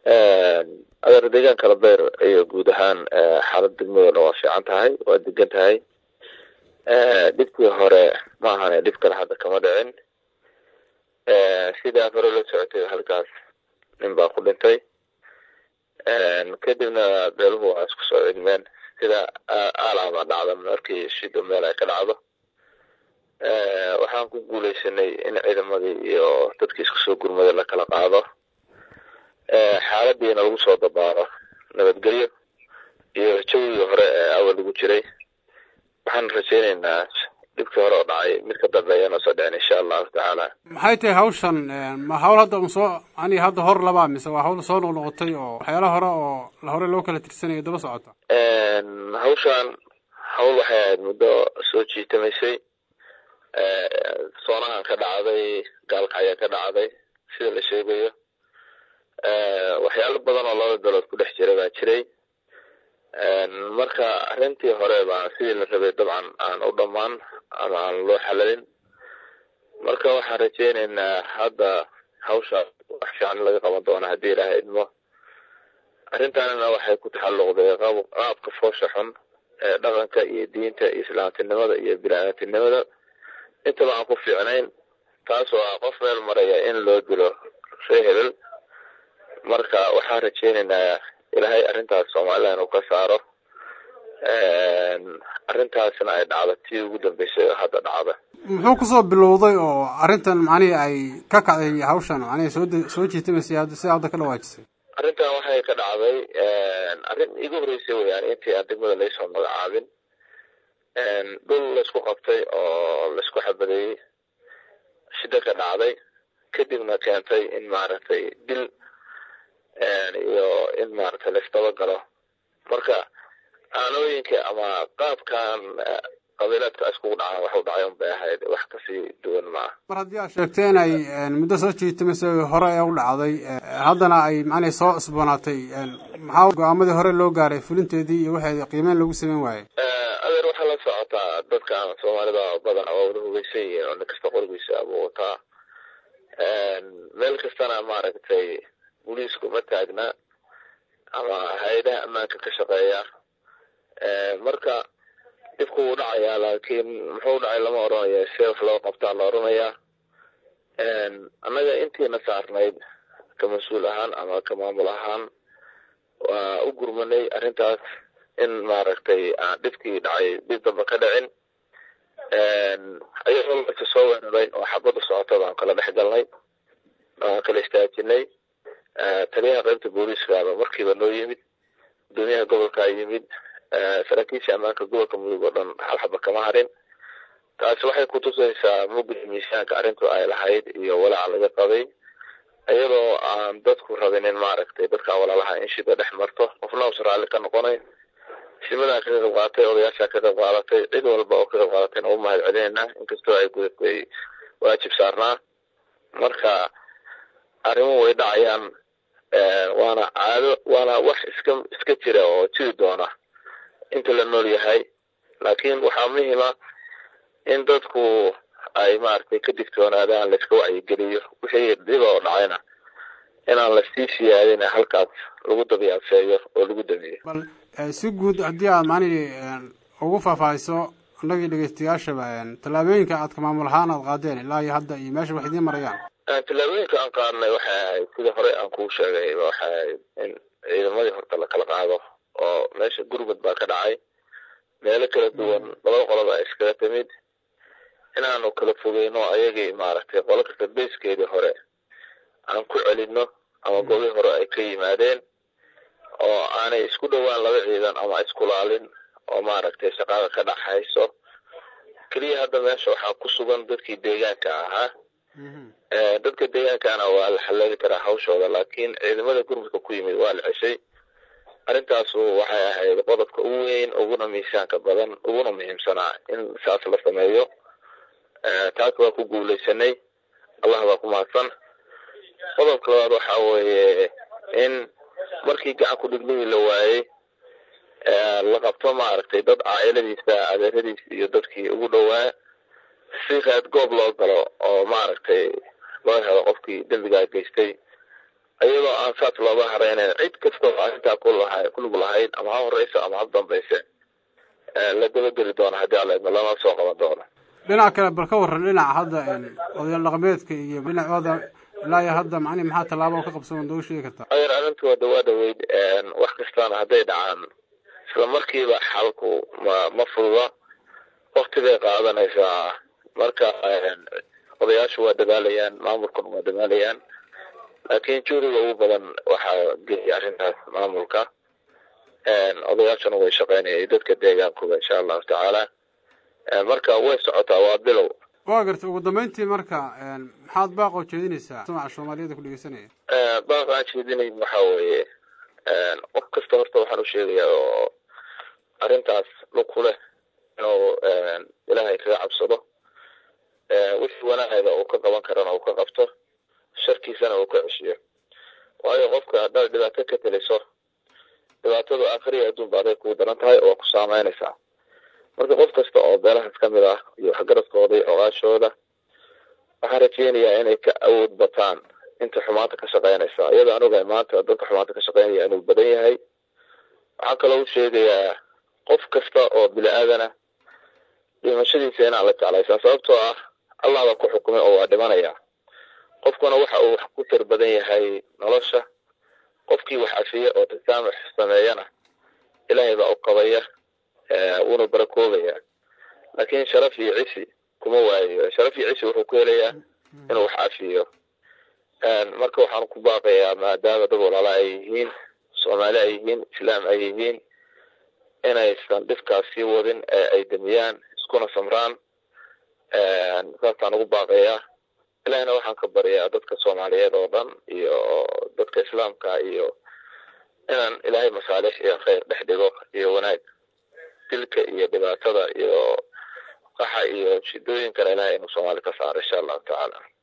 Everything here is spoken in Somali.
adeer deegaanka labeer iyo guud ahaan xaalad degmadooda waa fiican tahay waa degan tahay dhibkii hore ma ahane dhib kale hadda kama dhicin sidaa hore la socotay halkaas nin baa ku dhintay kadibna beeluhu waa isku soo cilmeen sida aalaaba dhacda markii shido meel ay ka dhacdo waxaan ku guuleysanay in ciidamadii iyo dadkii isku soo gurmaday la kala qaado xaaladiina lagu soo dabaaro nabadgelyo iyo jawigii hore ee awal lagu jiray waxaan rajaynaynaa dhibkii hore oo dhacay mid ka dambeeyana soo dhicin insha allahu tacaala maxay tahay hawshan ma hawl hadda soo yani hadda hor labaa mise waa hawl soo noqnoqotay oo waxyaala hore oo hore loo kala tirsanayo daba socota hawshan hawl waxay ahayd muddo soo jiitamaysay soonahan ka dhacday gaalka ayaa ka dhacday sida la sheegayo waxyaalo badan oo laba belood ku dhex jira baa jiray marka arrintii hore baan sidii la rabay dabcan aan u dhammaan ama aan loo xalalin marka waxaan rajaynaynaa hadda hawsha wax fiican laga qaban doona haddii ilaaha idmo arrintaanina waxay ku taxalluqday qaabka foosha xun ee dhaqanka iyo diinta iyo islaamtinimada iyo bini-aadamtinimada intaba aan ku fiicnayn taasoo ah qof meel maraya in loo dilo ree hebel marka waxaan rajaynaynaa ilaahay arrintaas somalilan uu ka saaro arrintaasna ay dhacdo tii ugu dambeysay oo hadda dhacda muxuu kusoo bilowday oo arrintan macnihii ay ka kacday hawshan macnihii soo soo jiitamaysay sida hadda ka dhawaajisay arrintan waxay ka dhacday arrin igu horreysay weyaan intii aan degmada laysoo magacaabin dhul laysku qabtay oo laysku xabadeeyey shida ka dhacday kadibna keentay in maaragtay dil iyo in maaragtay laisdabagalo marka aanooyinka ama qaabkan qabiilaadka iskugu dhacaan waxu dhacay un bay ahayd wax kasii duwan maaha mar haddii aad sheegtay in ay muddo soo jiitamaysay hore ee u dhacday haddana ay macnay soo cusboonaatay maxaa go-aamadii hore loo gaaray fulinteedii iyo waxeed qiimeyn lagu sameyn waayey adeer waxaa la socotaa dadkan soomaalida badan waa wada hugeysan yihiin oo nin kasta qorigiisa abuu wataa meel kastana maaragtay booliisku ma taagna ama hay-adaha ammaanka ka shaqeeya marka dhibku wuu dhacayaa laakiin muxuu dhacay lama odhanayo see wax loo qabtaa la odhanayaa annaga intiina saarnayd ka mas-uul ahaan ama ka maamul ahaan waa u gurmanay arrintaas in maaragtay aan dhibkii dhacay dib damba ka dhicin ayagoo marka soo weeraray oo xabadda socota baan kala dhex galnay waan kala istaajinay taliyaha qaybta booliiskaaba markiiba noo yimid gudoomiyaha gobolkaa yimid saraakiisha ammaanka gobolka mudug oo dhan hal xaba kama harin taasi waxay kutusaysaa mugdi miisaanka arrintu ay lahayd iyo walaaca laga qabay iyadoo aan dadku rabinin maaragtay dadkaan walaalaha in shida dhex marto qofna uusan raalli ka noqonayn simadaa ka qayb qaadatay odayaashaa ka qayb qaadatay cid walba oo ka qayb qaadatayna u mahad celinaynaa inkastoo ay gudatay waajib saarnaa marka arrimuhu way dhacayaan waana caado waana wax iska iska jira oo jiri doona inta la nool yahay laakiin waxaa muhiima in dadku ay maaragtay ka digtoonaadaan layska wacyigeliyo wixii dhiba oo dhacayna inaan lasii siyaadin halkaas lagu dabiyaafeeyo oo lagu damiyo bal si guud haddii aad macnihii ugu faahfaahiso annagii dhegeystayaashaba tallaabooyinka aad ka maamul ahaan aad qaadeen ilaa iyo hadda iyo meesha wax idiin marayaan tallaabooyinka aan qaadnay waxay ahayd sida horey aan kuu sheegay waxay ahayd in ciidamadii horta la kala qaado oo meesha gurmud baa ka dhacay meelo kala duwan labada qoloba ay iskaga timid inaanu kala fogeyno ayagii maaragtay qolo kasta beyskeedii hore aan ku celino ama gobii hore ay ka yimaadeen oo aanay isku dhowaan laba ciidan ama iskulaalin oo maaragtay shaqaada ka dhaxayso keliya hadda meesha waxaa ku sugan dadkii deegaanka ahaa dadka deegaankana waa la xallali karaa hawshooda laakiin ciidamada gurmudka ku yimid waa la ceshay arrintaasu waxay ahayd qodobka ugu weyn uguna miisaanka badan uguna muhiimsanaa in saas la sameeyo taas waa ku guuleysanay allah baa ku mahadsan qodobka labaad waxa weeye in markii gacan ku dhignihii la waayey la qabto maaragtay dad caa'iladiisa adeeradiisa iyo dadkii ugu dhowaa si reed goob loo galo oo maaragtay loo helo qofkii dembigaa geystay iyadoo aan saas looga haraynayn cid kastoo arrintaa kulug lahayd ama ha horeyso ama ha dambayse la dabageli doono haddii alla idmo lama soo qaban doono dhinac kale bal ka waran dhinaca hadda odayaal dhaqameedka iyo dhinacooda ilaa iyo hadda macnihi maxaa tallaabo oo ka qabsan nooga sheegi kartaa ayar arrintu waa dhawaa dhaweyd wax kastaana hadday dhacaan isla markiiba xalku ma ma fududa waktigay qaadanaysaa marka odayaashu waa dadaalayaan maamulkuna waa dadaalayaan laakiin juuriga ugu badan waxaa geeyay arrintaas maamulka odayaashuna way shaqeynaya dadka deegaankuba insha allahu tacaala marka way socotaa waa bilow waa garta ugu dambeyntii marka maxaad baaqoo jeedinaysaa samaca soomaaliyada ku dhegeysanaya baaq aan jeedinay waxaa weeye qof kasta horta waxaan u sheegayaa oo arrintaas lug ku leh inuu ilaahay kaga cabsado wixii wanaagayda uu ka qaban karana uu ka qabto sharkiisana uu ka ceshiyo waayo qofka haddaad dhibaato ka teliso dhibaatadu akhriya adduunba aday kugu daran tahay oo waa ku saameynaysaa marka qof kasta oo beelahaas ka mid ah iyo waxgaradkooda iyo ogaashooda waxaan rajeynayaa inay ka awood bataan inta xumaanta ka shaqeynaysa iyadoo aan ogahay maanta dadka xumaanta ka shaqeynaya inuu badan yahay waxaan kaloo u sheegayaa qof kasta oo bini aadana dhimashadiisa inaan la jeclaysaa sababtoo ah allah baa ku xukumay oo waa dhimanaya qofkuna waxa uu wax ku tar badan yahay nolosha qofkii wax cafiya oo tasaamux sameeyana ilaahay baa u qabaya wuuna barakoobaya laakiin sharaf iyo cisi kuma waayo sharaf iyo cisi wuxuu ku helayaa inuu wax cafiyo marka waxaan ku baaqayaa maadaama dad walaala ay yihiin soomaali ay yihiin islaam ay yihiin inaysan dhibkaas sii wadin ee ay damiyaan iskuna samraan saasaan ugu baaqayaa ilahina waxaan ka baryaa dadka soomaaliyeed oo dhan iyo dadka islaamka iyo inaan ilaahay masaalix iyo khayr dhex dhigo iyo wanaag dilka iyo dhibaatada iyo qaxa iyo shidooyinkana ilahay inuu soomaali ka saaro insha allahu tacaala